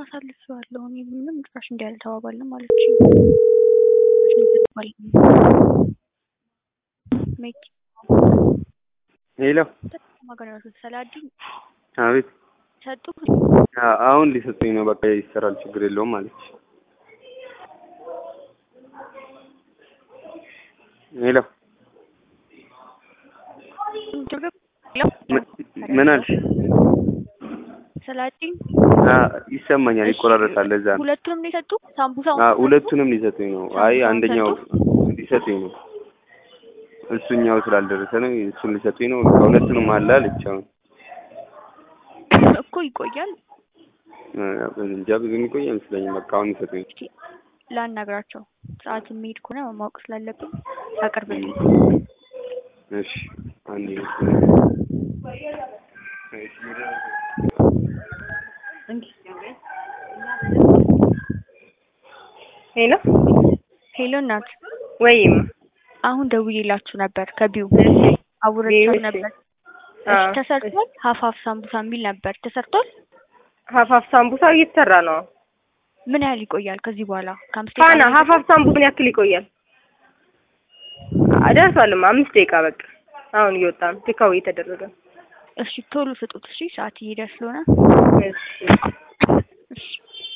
አሳልፌዋለሁ። እኔ ምንም ጭራሽ እንዲህ አልተባባልንም ማለች ሜክ ሄሎ ማገናኘት ሰላዲን አቤት ሰጡ አ- አሁን ሊሰጡኝ ነው። በቃ ይሰራል፣ ችግር የለውም አለች። ሄሎ ምን- ምን አልሽ? ሰላዲን አ፣ ይሰማኛል፣ ይቆራረጣል። ለዛ ነው። ሁለቱንም ነው የሰጡ ሳምቡሳ አ፣ ሁለቱንም ሊሰጡኝ ነው። አይ አንደኛው ሊሰጡኝ ነው። እሱኛው ስላልደረሰ ነው። እሱን ሊሰጡኝ ነው። በቃ ሁለቱንም አለ አለች። አሁን እኮ ይቆያል። አ፣ እንጃ ብዙ የሚቆይ አይመስለኝም። በቃ አሁን ይሰጡኝ። እስኪ ላናግራቸው ሰዓት የሚሄድ ከሆነ ማወቅ ስላለብን አቅርብልኝ። እሺ አንዴ ሄሎ ሄሎ እናት፣ ወይም አሁን ደውዬላችሁ ነበር ከቢው ቢው፣ አውርቻችሁ እሺ። ነበር። አ፣ እሺ ተሰርቷል። ሀፋፍ ሳምቡሳ የሚል ነበር ተሰርቷል። ሀፋፍ ሳምቡሳው እየተሰራ ነው። ምን ያህል ይቆያል ከዚህ በኋላ? ከአምስት ፋና ደቂቃ ሀፋፍ ሳምቡሳ ምን ያክል ይቆያል? አ፣ ደርሷልማ አምስት ደቂቃ በቃ አሁን እየወጣ ነው። ቴካው እየተደረገ ነው። እሺ ቶሎ ስጡት። እሺ ሰዓት እየሄደ ስለሆነ እሺ እሺ